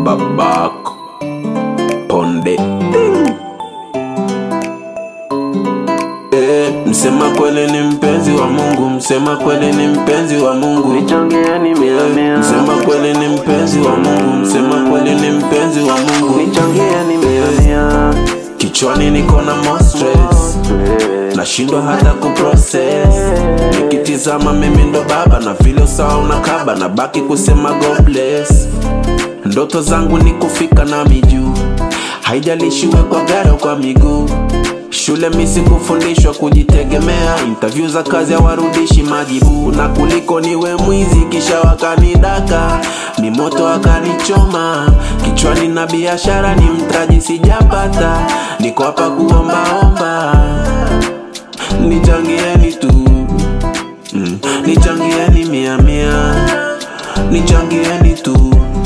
babako ponde Eh, msema kweli ni mpenzi wa Mungu, msema kweli ni mpenzi wa Mungu. Nichangieni mia mia, Msema kweli ni mpenzi wa Mungu, msema kweli ni mpenzi wa Mungu. nichangieni mia mia. Kichwani niko na more stress, nashindwa hata kuprocess. Nikitizama mimi ndo baba na vile usawa unakaba, na baki kusema God bless. Ndoto zangu ni kufika na mijuu, haijalishi uwe kwa gari au kwa miguu. Shule misi kufundishwa kujitegemea, interview za kazi hawarudishi majibu, na kuliko niwe mwizi kisha wakanidaka, mimoto wakanichoma kichwani, na biashara ni mtaji sijapata, niko hapa kuombaomba, nichangieni tu mm. Nichangieni mia mia, nichangieni tu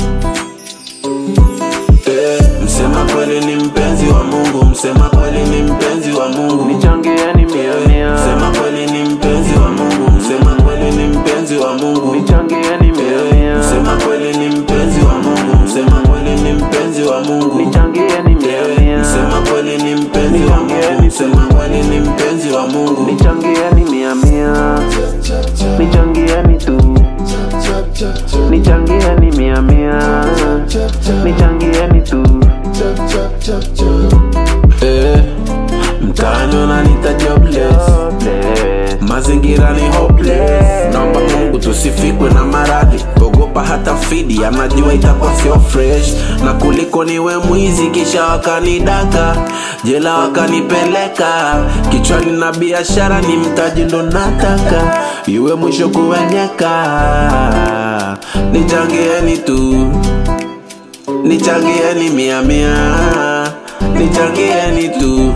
Eh, msema kweli ni mpenzi wa Mungu, msema kweli ni mpenzi wa Mungu. Nichangieni mia mia, Msema kweli ni mpenzi wa Mungu, msema kweli ni mpenzi wa Mungu. nichangieni mia mia, Msema kweli ni mpenzi wa Mungu, msema kweli ni mpenzi wa Mungu. nichangieni mia mia, Msema kweli ni mpenzi wa Mungu, msema kweli ni mpenzi wa Mungu. nichangieni mia mia, nichangieni tu, nichangieni mia mia, nichangieni tu. Eh, mtaani wananiita jobless. mazingira ni hopeless naomba mungu tusifikwe na maradhi ogopa hata fidi anajua itakuwa sio fresh na kuliko niwe mwizi kisha wakanidaka jela wakanipeleka kichwani na biashara ni mtaji ndo nataka iwe mwisho kuwenyeka nichangieni tu nichangieni mia mia nichangieni tu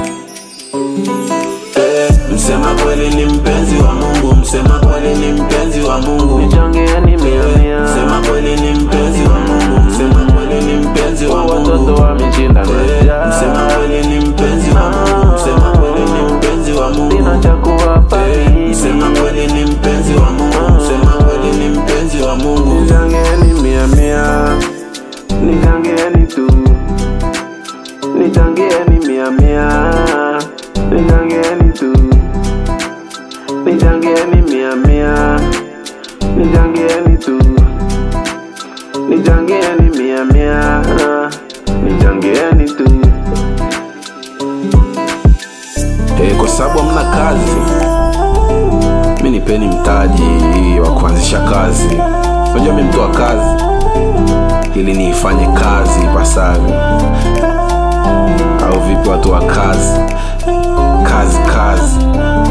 Eh, msema kweli ni mpenzi wa Mungu, msema kweli ni mpenzi wa Mungu. Nichangieni mia mia, Msema kweli ni mpenzi wa Mungu, msema kweli ni mpenzi wa watoto Mungu. wameshinda Eh, njaa. Msema kweli ni mpenzi wa Mungu, msema kweli ni mpenzi wa Sina Mungu. cha kuwapa Eh, mimi. Msema kweli ni mpenzi wa Mungu, msema kweli ni mpenzi wa Mungu. Nichangieni mia mia, nichangieni tu, nichangieni mia mia, nichangieni tu, nichangieni mia mia, nichangieni tu, nichangieni mia mia, nichangieni tu. Eh, kwa sababu hamna kazi, mi nipeni mtaji wa kuanzisha kazi. Unajua mi mtu wa kazi, ili niifanye kazi basi